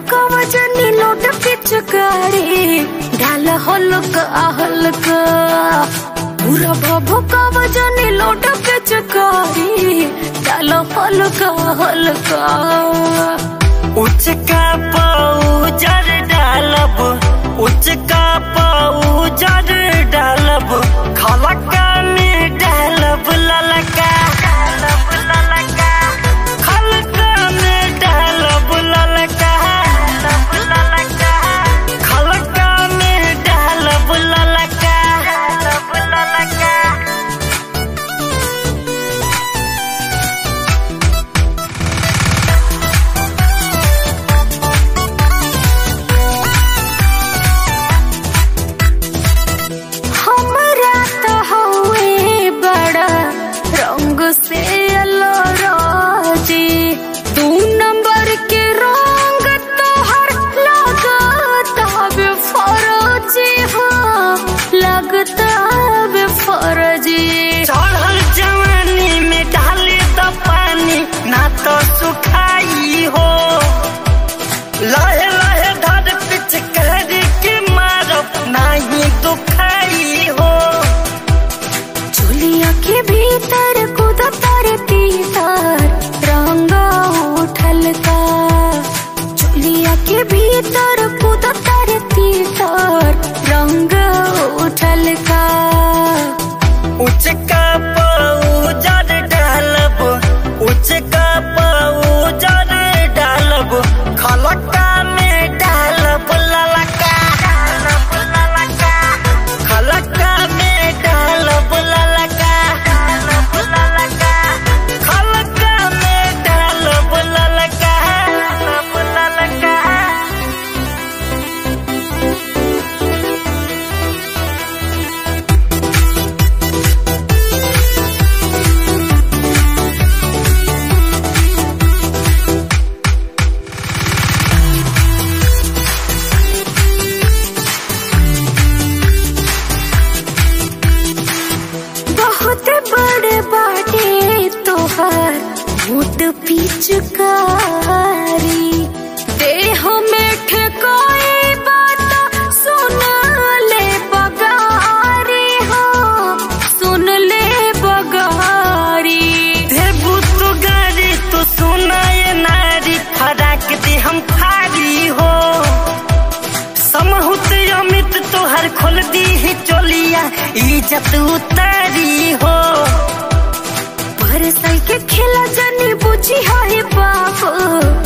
भभकव जनी लोट पिचकारी डाल हलक आहलक पूरा भभकव जनी लोट पिचकारी डाल हलक आहलक उचका पाउजर डालब उचका पाउजर डालब खलका में डालब ललका डालब ललका खलका में डालब ललका डालब ललका खलका में डालब ललका डालब ललका हमरा त हवे बड़ा रंग से अलराजी दू नंबर के रंग तोहर लगता बे फरजी हाँ लगता बे फरजी चढ़ल जवानी में डाले द पानी ना तो सुखाई हो लहे लहे धर पिचकारी के मारब नाही दुखाई हो चुलिया के भीतर कूद तर तीतर रंग उठल का चुलिया के भीतर कूद तर तीतर रंग उठल का उचका पाउजर डालब उचका पाउजर डालब खलका में डालब ललका डालब ललका खलका में डालब ललका डालब ललका खलका में डालब ललका डालब ललका बहुत बड़े बाटे तोहार मुद पिचकारी देह में ठेकोई बात सुन ले बगारी हो सुन ले बगारी देबू तू गाड़ी तू सुनाए नारी फराक दे हम फारी हो समहुत अमित तोहर खोल दी ही चोलिया इज्जत उतारी हो पर साल के खेला जानी बुझी है बाबू